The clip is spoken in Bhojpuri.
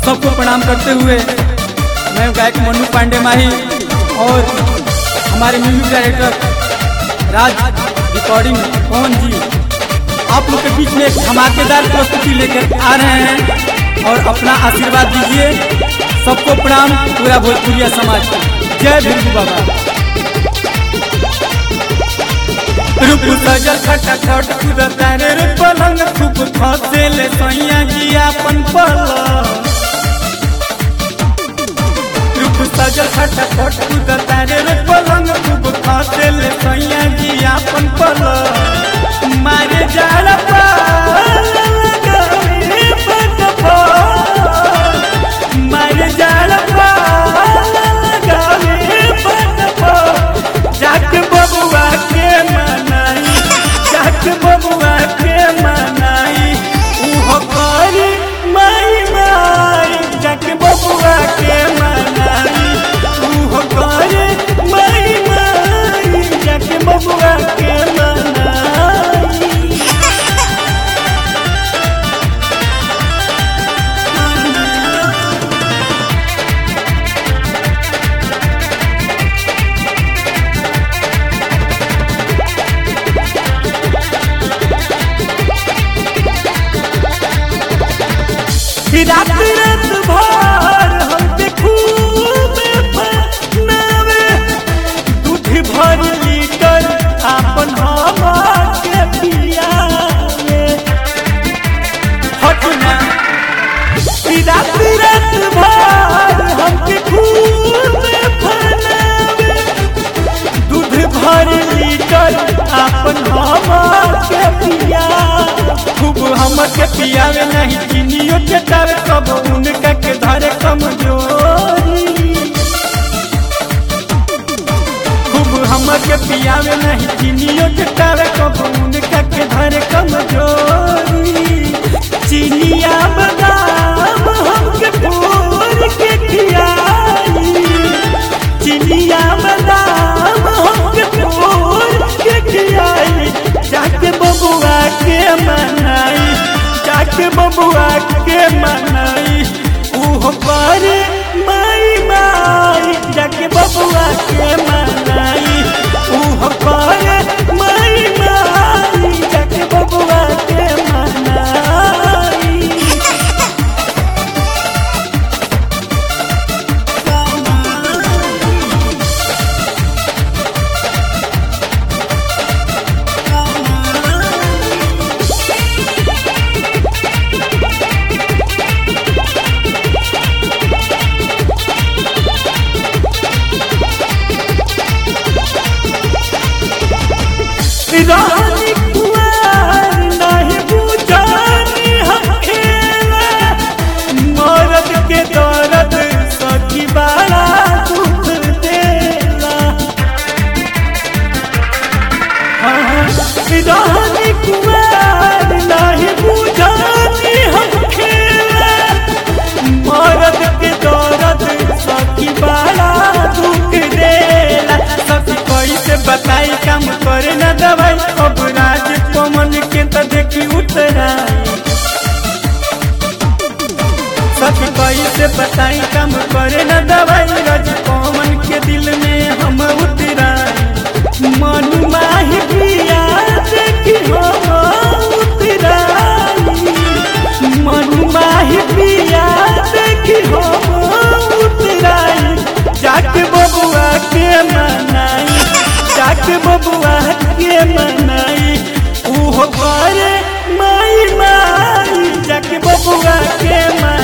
सबको प्रणाम करते हुए मैं गायक मनु पांडे माही और हमारे music director Raj recording Pawan ji आप लोग के बीच में एक धमाकेदार प्रस्तुति लेकर आ रहे हैं और अपना आशीर्वाद दीजिए सबको प्रणाम पूरा भोजपुरिया समाज को जय भिंडू बाबा रूप सजल खटाखट कुदता रे रे पलंग खूब फसे ले सैया जी अपन पलंग रूप सजल खटाखट कुदता रे रे पलंग खूब फसे ले सैया जी अपन पलंग मारे जाला पाल लगावे फटफट मारे जाला पाल लगावे फटफट जाक बबुआ के मनाई जाक बबुआ के मनाई उहो करी माई माई जाक बबुआ के मनाई उहो करी माई माई जाक बबुआ के मनाई रात रात भर हम पे खूब फनावे दूध भर लीटर आपन हम के पियावे हटना रात रात भर हम पे खूब फनावे दूध भर लीटर आपन हम के पिया खूब हम के पियावे नहीं चीनियो चटावे सब उनका के धरे कमजोरी खूब हम के पियावे नहीं चीनियो चटावे सब उनका के धरे कमजोरी चीनिया बादाम हमके भोर के खियाई चिनिया बादाम हमके भोर के खियाई जाके बबुआ के मनाई जाके बबुआ के मनाई उहो करे माई माई जाके बबुआ के मनाई उहो करे माई माई जाके बबुआ के मनाई रानी कुंवर नहीं बुझानी हखेला मरद के दर्द सखी बड़ा दुख देला हाँ, रानी कुंवर नहीं बुझानी हखेला मरद के दर्द सखी बड़ा दुख देला सखी कैसे बताई काम करे न दवाई अब राज पवन के त देखी उतराई सखी कैसे बताई काम करे न दवाई राज पवन के दिल में हम उतराई मन माही पिया देखी हम उतराई मन माही पिया देखी हम उतराई जाके बबुआ के मनाई जाके बबुआ के मनाई उहो करे माई माई जाके बबुआ के मनाई